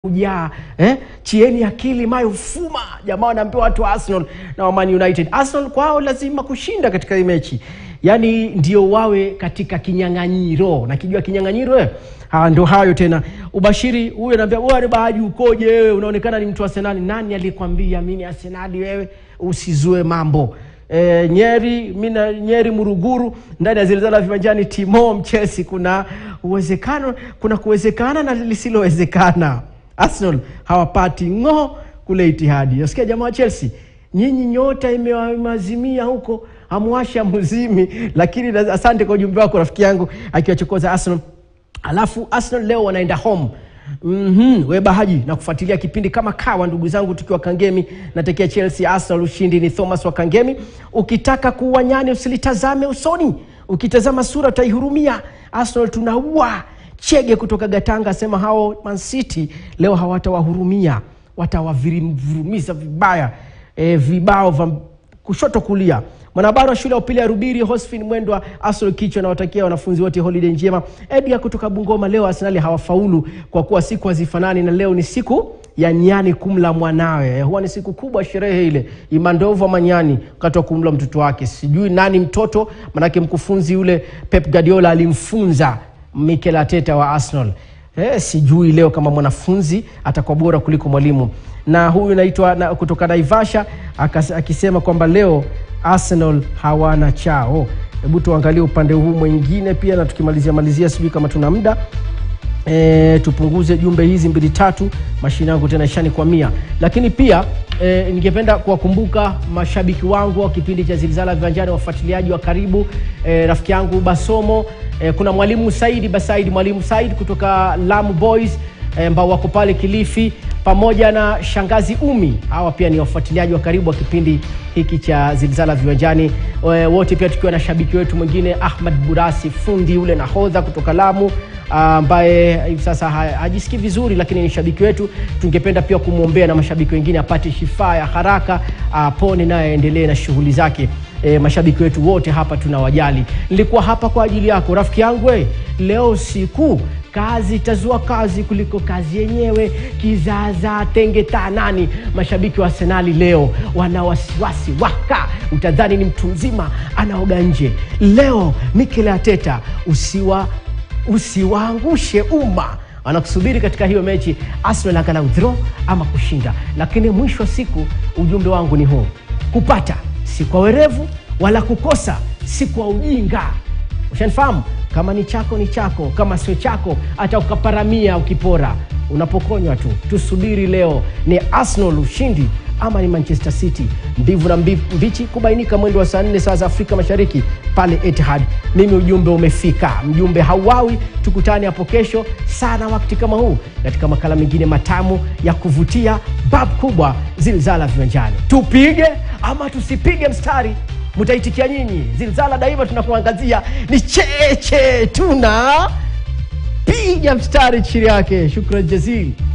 kujaa eh? chieni akili mayo fuma jamaa wanaambiwa watu wa arsenal na wa Man united arsenal kwao lazima kushinda katika hii mechi yaani ndio wawe katika kinyang'anyiro nakijua kinyang'anyiro eh? Ha, ndo hayo tena ubashiri huyu anaambia bwana bahaji ukoje wewe unaonekana ni mtu wa arsenali nani aliyekwambia mi ni arsenali wewe usizue mambo e, nyeri mina nyeri muruguru ndani ya zilizala viwanjani timo mchesi kuna uwezekano kuna kuwezekana na lisilowezekana arsenal hawapati ng'o kule itihadi nasikia jamaa wa chelsea nyinyi nyota imewazimia huko amwasha muzimi lakini na- asante kwa ujumbe wako rafiki yangu akiwachokoza arsenal alafu arsenal leo wanaenda home Mm-hmm. we bahaji na kufuatilia kipindi kama kawa ndugu zangu tukiwa kangemi natekea chelsea arsenal ushindi ni thomas wa kangemi ukitaka kuwa nyani usilitazame usoni ukitazama sura utaihurumia arsenal tunaua chege kutoka gatanga asema hao mancity leo hawatawahurumia watawavurumiza vibaya e, vibao vya kushoto kulia mwanahabari wa shule ya upili ya rubiri hosfin mwendwa asol kichwa anawatakia wanafunzi wote holiday njema edgar kutoka bungoma leo arsenali hawafaulu kwa kuwa siku hazifanani na leo ni siku ya nyani kumla mwanawe huwa ni siku kubwa sherehe ile imandovu ama nyani wakati wa kumla mtoto wake sijui nani mtoto manake mkufunzi yule pep guardiola alimfunza mikel ateta wa arsenal Eh, sijui leo kama mwanafunzi atakuwa bora kuliko mwalimu na huyu naitwa na, kutoka naivasha akas- akisema kwamba leo arsenal hawana chao hebu tuangalie upande huu mwingine pia na tukimalizia malizia sijui kama tuna muda e, tupunguze jumbe hizi mbili tatu mashine yangu tena ishani kwa mia lakini pia e, ningependa kuwakumbuka mashabiki wangu wa kipindi cha zilizala viwanjani wafuatiliaji wa karibu e, rafiki yangu basomo e, kuna mwalimu saidi basaidi mwalimu said kutoka lamu boys e, ambao wako pale kilifi pamoja na shangazi umi hawa pia ni wafuatiliaji wa karibu wa kipindi hiki cha zilizala viwanjani e, wote pia tukiwa na shabiki wetu mwingine ahmad burasi fundi yule nahodha kutoka lamu ambaye hivi sasa ha- hajisikii vizuri lakini ni shabiki wetu tungependa pia kumwombea na mashabiki wengine apate shifaa ya haraka apone naye aendelee na shughuli zake e, mashabiki wetu wote hapa tunawajali nilikuwa hapa kwa ajili yako rafiki yangu we, leo siku kazi itazua kazi kuliko kazi yenyewe kizaza tenge tanani mashabiki wa arsenali leo wana wasiwasi waka utadhani ni mtu mzima anaoga nje leo mikel ateta usiwa usiwaangushe umma wanakusubiri katika hiyo mechi arsenal angalau draw ama kushinda lakini mwisho wa siku ujumbe wangu ni huu kupata si kwa werevu wala kukosa si kwa ujinga ushanifahamu kama ni chako ni chako kama sio chako hata ukaparamia ukipora unapokonywa tu tusubiri leo ni arsenal ushindi ama ni manchester city mbivu na mbi- mbichi kubainika mwendo wa saa nne saa za afrika mashariki pale etihad mimi ujumbe umefika mjumbe hauawi tukutane hapo kesho sana wakati kama huu katika makala mengine matamu ya kuvutia bab kubwa zilzala viwanjani tupige ama tusipige mstari mtaitikia nyinyi zilzala daima tunakuangazia ni cheche tuna piga mstari chini yake shukran jazili